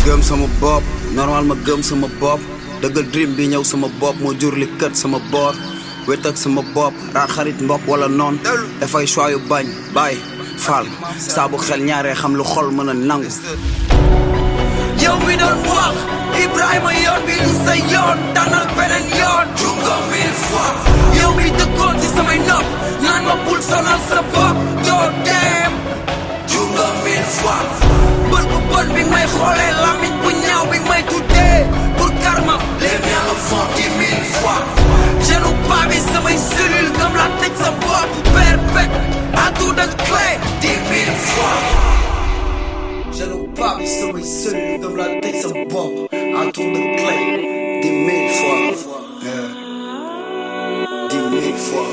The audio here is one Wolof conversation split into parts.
gëm sama bopp normal ma gëm sama bopp dëggal dream bi ñëw sama bopp moo jur li kët sama boor wét ak sama bopp raar xarit mbokk wala noon dafay choix yu bañ bàyyi faal saabu xel ñaaree xam lu xol mën a nangu yow mi doon wax Ibrahima yoon bi du sa yoon tànnal beneen yoon jungo mille fois yow mi dëkkoon ci samay nopp naan ma bul sonal sa bopp doo dem jungo mille fois bët bu bon bi may xoolee lamiñ bu ñaaw bi may tuddee pour karma les miens le font dix mille fois genu paa bi samay cellule comme la tëj sa bopp perpète à tout de clé dix mille fois genu paa bi samay cellule comme la tëj sa bopp à tout de clé dix mille fois Yeah. dix mille fois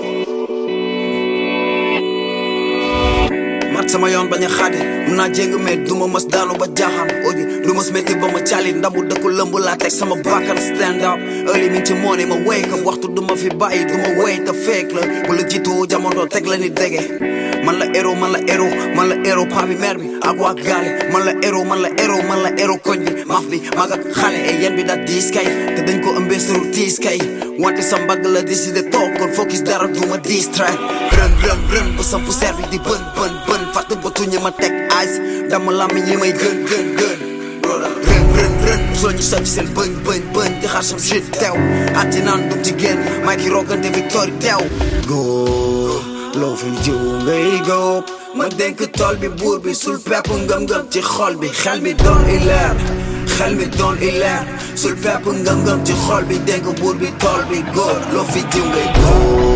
mat sama yoon bañ a xaadi mun naa jéng mais duma mas daanu ba jaaxaan oji lu mas métti ba ma caalit ndambu dëkku lëmb laa teg sama bakkan stand up early mi ci moone ma wake up waxtu duma fi bàyyi duma wéy te fake la bu la jiitu jamono teg la ni dege man la héros man la héros man la héros paa bi mère bi ak waa gaale man la héros man la héros man la héros koñ bi maf bi mag ak xale e yen bi da diis kay te dañ ko ëmbee suru tiis kay wante sa mbagg la décidé toog kon focus dara duma distract rën rën rën ba sa poussière bi di bën bën bën fàtte ba tuñe ma teg ice dama làmmiñ yi may gën gën gën rën rën rën soo ñu socc seen bëñ bëñ bëñ di xaar sam shit teew atti naan dum ci génn may ki roogante victoire teew góor loo fi jiw ngay góob ma dénk tool bi buur bi sul pepp ngëm-ngëm ci xol bi xel mi doon i leer xel mi doon i leer sul pepp ngëm-ngëm ci xol bi dénk buur bi tool bi góor loo fi jiw ngay góob